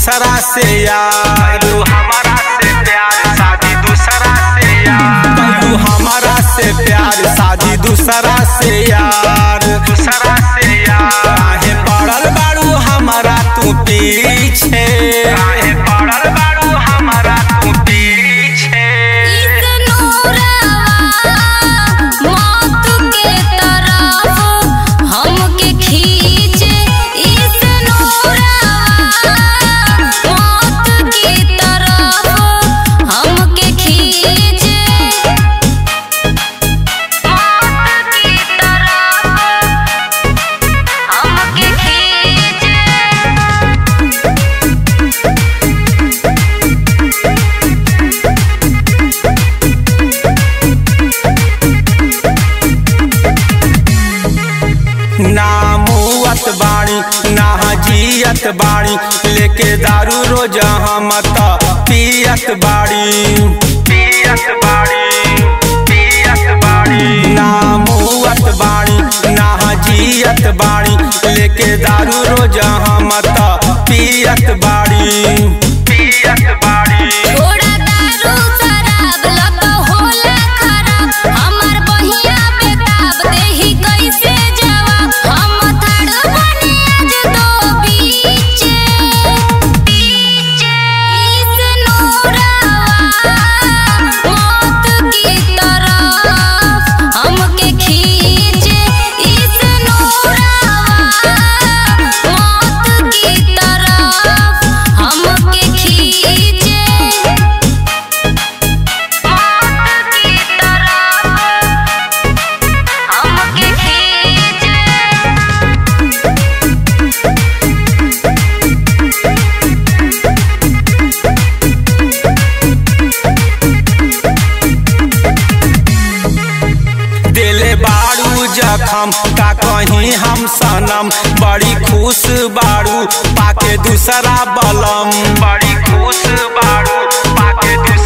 दूसरा से यार तू हमारा से प्यार शादी दूसरा से यार तू हमारा से प्यार शादी दूसरा से यार दूसरा से यार काहे पड़ल बाड़ू हमारा तू पीछे काहे पड़ल बाड़ू हमारा तू पीछे ना मुअत बाणी ना जियत बाणी लेके दारू रोज हम त पियत बाड़ी पियत बाड़ी पियत बाड़ी ना मुअत बाणी ना जियत बाणी लेके दारू रोज हम त पियत बाड़ी पियत बाड़ी कैसे जवाब हम थड़ बने आज दो बीचे इस नूरावा मौत की तरफ हमके खींचे इस नूरावा मौत की तरफ हमके खींचे मौत की तरफ हमके खींचे दिले बाड़ू जखम का कहीं हम सनम बड़ी खुश बाड़ू पाके दूसरा बलम बड़ी खुश बाड़ू पाके